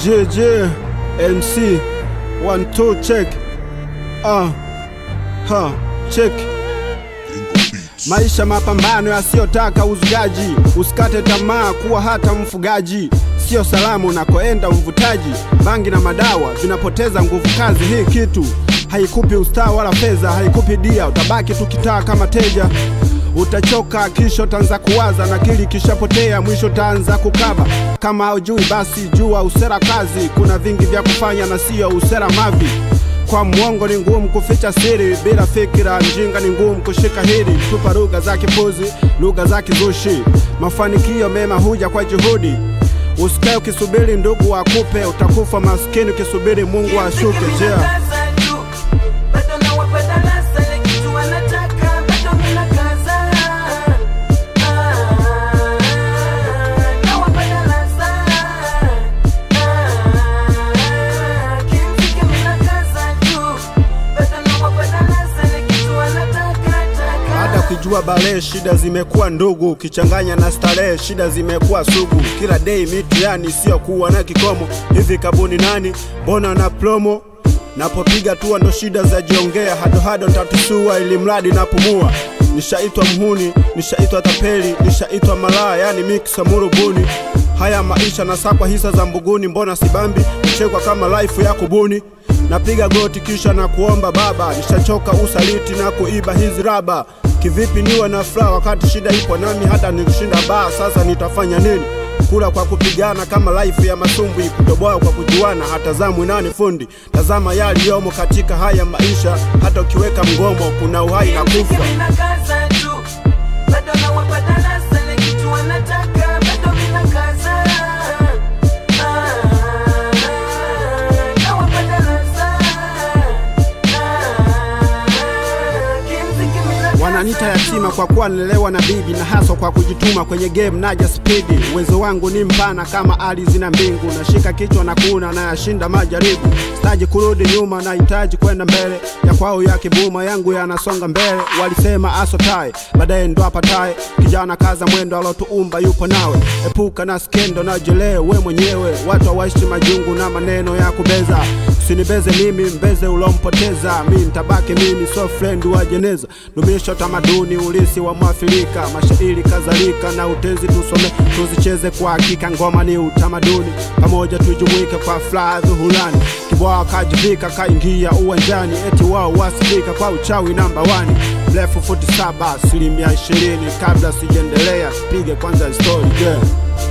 JJ MC one two check ah ha check Maisha mapambano yasiyotaka uzugaji, usikate tamaa kuwa hata mfugaji. Sio salamu unakoenda mvutaji, bangi na madawa vinapoteza nguvu kazi. Hii kitu haikupi ustaa wala fedha, haikupi dia, utabaki tu kitaa kama teja. Utachoka kisha utaanza kuwaza, na kili kishapotea, mwisho utaanza kukaba. Kama haujui basi jua usera kazi, kuna vingi vya kufanya na sio usera mavi kwa mwongo ni ngumu kuficha siri, bila fikira mjinga ni ngumu kushika hili. Tupa lugha za kipuzi, lugha za kizushi. Mafanikio mema huja kwa juhudi. Usikae ukisubiri ndugu akupe, utakufa maskini ukisubiri Mungu ashuke. Yeah. Baada ya kujua bale, shida zimekuwa ndugu, ukichanganya na starehe, shida zimekuwa sugu. Kila day mitihani isiyokuwa na kikomo. Hivi kabuni nani, mbona na promo napopiga tua ndo shida za jiongea, hadohado ntatusua ili mradi napumua. Nishaitwa mhuni, nishaitwa tapeli, nishaitwa malaya, yani miksa murubuni. Haya maisha nasakwa hisa za mbuguni, mbona sibambi kuchekwa kama life ya kubuni napiga goti kisha na kuomba Baba, nishachoka usaliti na kuiba hizi raba. Kivipi niwe na furaha wakati shida ipo nami, hata nikishinda baa? Sasa nitafanya nini? Kula kwa kupigana kama life ya masumbwi, kutoboa kwa kujuana, hatazamwi nani fundi. Tazama yaliyomo katika haya maisha, hata ukiweka mgomo kuna uhai na kufa. Wananita yatima kwa kuwa nilelewa na bibi na haswa kwa kujituma kwenye game naja spidi. Uwezo wangu ni mpana kama ardhi na mbingu, nashika kichwa na kuna na yashinda majaribu. Sitaji kurudi nyuma, nahitaji kwenda mbele. Ya kwao ya kibuma yangu yanasonga mbele. Walisema asotae, baadaye ndo apataye. Kijana kaza mwendo, alotuumba yupo nawe. Epuka na skendo na jelee we mwenyewe. Watu hawaishi majungu na maneno ya kubeza. Usinibeze mimi, mbeze ulompoteza. Mi ntabaki mimi, so friend wa jeneza. Dumisha utamaduni, ulisi wa Mwafrika, mashairi kadhalika na utezi tusome, tuzicheze kwa hakika. Ngoma ni utamaduni, pamoja tujumuike kwa furaha dhuhurani. Kibwaa kajivika, kaingia uwanjani, eti wao wasifika kwa uchawi namba wani. Mrefu futi saba, asilimia ishirini. Kabla sijaendelea, tupige kwanza story yeah.